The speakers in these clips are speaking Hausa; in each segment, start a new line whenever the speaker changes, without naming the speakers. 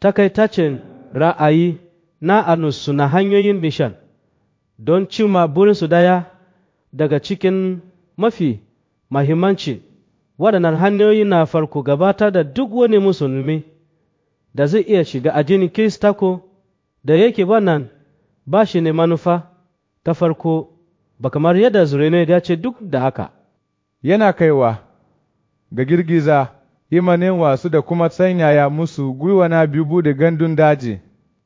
takaitacin ra'ayi na anusu na hanyoyin mishan don cimma burinsu daya daga cikin mafi mahimmanci waɗannan hanyoyi na farko gabatar da duk wani musulmi da zai iya shiga addinin kirista ko da yake wannan ba shi ne manufa ta farko ba kamar yadda zurene ya ce duk da haka
yana kaiwa ga girgiza imanin wasu da kuma sanyaya musu gwiwa na biyu da gandun daji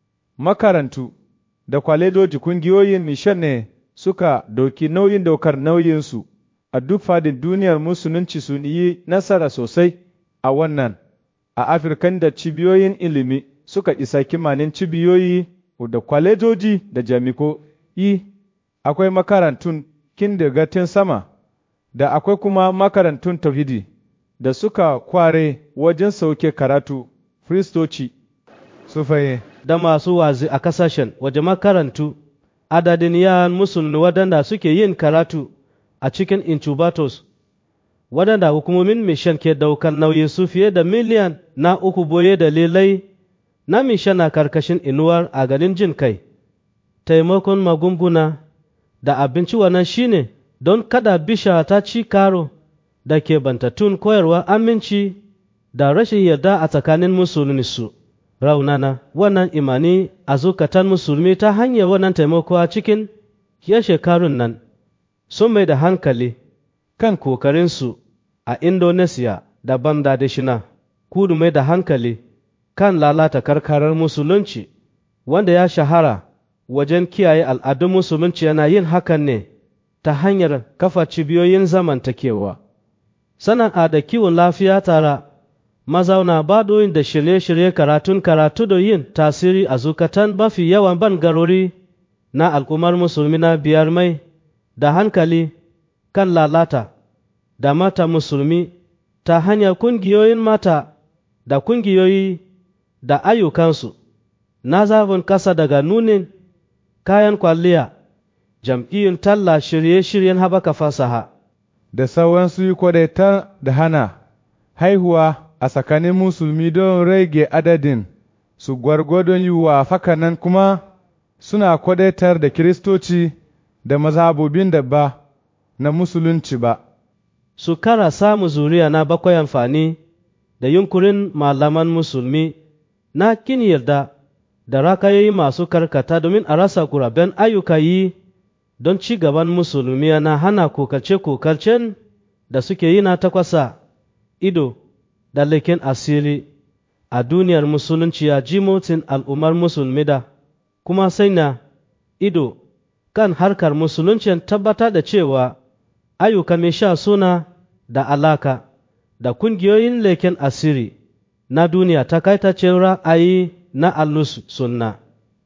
makarantu da kwalejoji kungiyoyin nishan ne suka doki nauyin daukar nauyinsu a duk fadin duniyar musulunci sun yi nasara sosai a wannan a afirkan da cibiyoyin ilimi suka isa kimanin cibiyoyi da kwalejoji da jami'o'i akwai makarantun kindergarten sama da akwai kuma makarantun tauhidi da suka kware wajen sauke karatu kristoci sufaye
da masu wazi a kasashen waje makarantu adadin yaran musulmi waɗanda suke yin karatu a cikin incubators waɗanda hukumomin mishan ke daukar nauyin su fiye da miliyan na uku boye dalilai na mishan na karkashin inuwar a ganin jin kai taimakon magunguna da abinci wannan shine don kada bisha ta ci karo da ke bantattun koyarwa aminci da rashin yarda a tsakanin musulmi su raunana wannan imani a zukatan musulmi ta hanyar wannan taimako a cikin ya shekarun nan sun mai da hankali kan kokarinsu a indonesia da bangladeshina kudu mai da hankali kan lalata karkarar musulunci wanda ya shahara wajen kiyaye al'adun musulunci yana yin hakan ne ta hanyar kafa cibiyoyin zamantakewa sana'a da kiwon lafiya tara mazauna badoyin da shirye-shirye karatun karatu da yin tasiri a zukatan mafi yawan bangarori na al'ummar musulmi na biyar mai da hankali kan lalata da mata musulmi ta hanyar kungiyoyin mata da kungiyoyi da ayyukansu na zafin kasa daga nunin kayan kwalliya jam'iyyun talla shirye-shiryen haɓaka fasaha
da sauransu yi kwadaita da hana haihuwa a tsakanin musulmi don rage adadin su gwargwadon yiwuwa fakanan kuma suna kwadaitar da kiristoci da mazhabobin da ba na musulunci ba
su kara samu zuriya na bakwai amfani da yunkurin malaman musulmi na kin yarda da rakayoyi masu karkata domin a rasa kuraben ayyuka yi don ci gaban musulmi na hana kokarce-kokarcen da suke yi na takwasa ido da leken asiri a duniyar musulunci ya ji motsin al'ummar musulmi da kuma sanya ido kan harkar musuluncin tabbata da cewa ayyuka mai sha suna da alaka da kungiyoyin leken asiri na duniya takaitacen ra'ayi na allus sunna